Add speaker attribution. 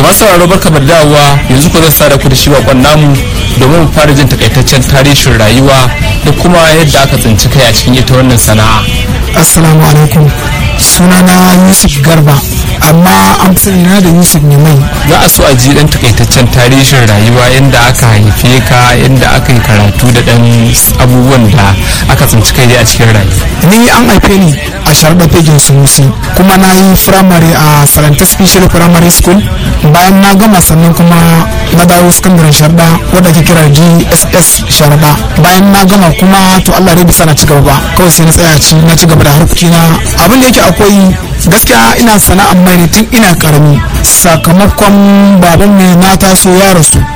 Speaker 1: to masu sauraro barka da dawowa yanzu ko zan sada ku da shi bakon namu domin mu fara jin takaitaccen tarihin rayuwa da kuma yadda aka tsinci kai a cikin ita wannan sana'a
Speaker 2: assalamu alaikum sunana yusuf garba amma an fi na da yusuf ne mai
Speaker 1: za a so a ji dan takaitaccen tarihin rayuwa yadda aka haife ka yadda aka yi karatu da dan abubuwan da aka tsinci kai a cikin rayuwa
Speaker 2: ni an haife ni a sharda fegin sunusi kuma na yi firamare a salanta special primary school bayan na gama sannan kuma na dawo sakandaren sharda wadda ke kira gss sharda bayan na gama kuma to allah dai bisa na ci gaba ba kawai sai na tsaya ci na ci gaba da harkokina abin da yake akwai gaskiya ina sana'ar mai ne tun ina karami sakamakon baban mai na taso ya rasu